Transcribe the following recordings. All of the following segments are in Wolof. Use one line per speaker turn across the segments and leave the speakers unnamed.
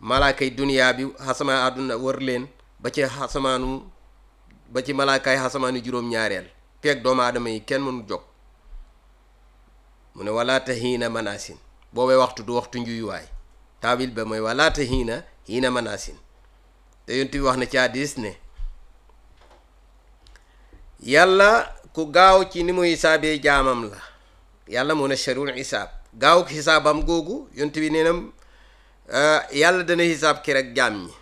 malaakay duniyaa bi xasamaa àdduna wër leen ba ci xasamaanu ba ci malaakaay xasamaanu juróom-ñaareel feeg doomu aadama yi kenn mënu jog mu ne walaata xiina manaasin boobee waxtu du waxtu njuyuwaay taawil ba mooy walaata xiina xiina manaasin te yonent bi wax na ci hadiis ne yàlla ku gaaw ci ni muy hisaabee jaamam la yàlla moo ne sharul hisaab gaaw xisaabam googu yonent bi nee na yàlla dana hisaab ki rek jaam ñi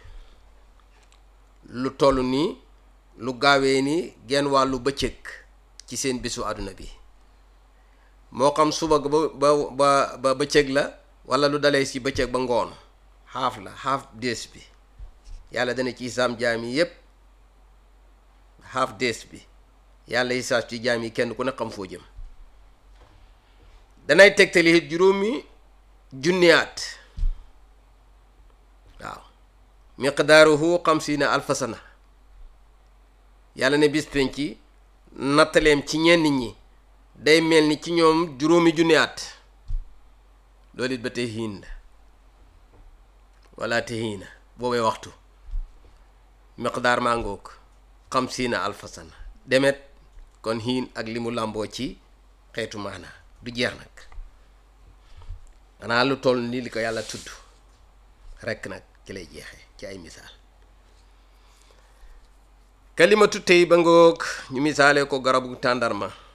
lu toll nii lu gaawee ni genn wàllu bëccëg ci seen bisu àdduna bi moo xam suba ba ba ba ba bëccëg la wala lu dalee ci bëccëg ba ngoon xaaf la xaaf dees bi yàlla dana ci hisaab jaam yi yépp xaaf dees bi yàlla hisaab ci jaam yi kenn ku ne xam foo jëm danay tegtali it juróomi junniyaat waaw miqdaaruhu xamsiina alfa sana yàlla ne bis penc ci nattaleem ci ñenn ñi day mel ni ci ñoom juróomi junniyaat loolu it ba tey xiin la wala te xiina boobee waxtu miqdaar maa ngoog xamsiina alfa sana demet kon xiin ak li mu làmboo ci xeetu maanaa du jeex nag xanaa lu toll ni li ko yàlla tudd rekk nag ci lay jeexee ci ay misaal kalimatu tey ba ngoog ñu misaale ko garabu tàndarma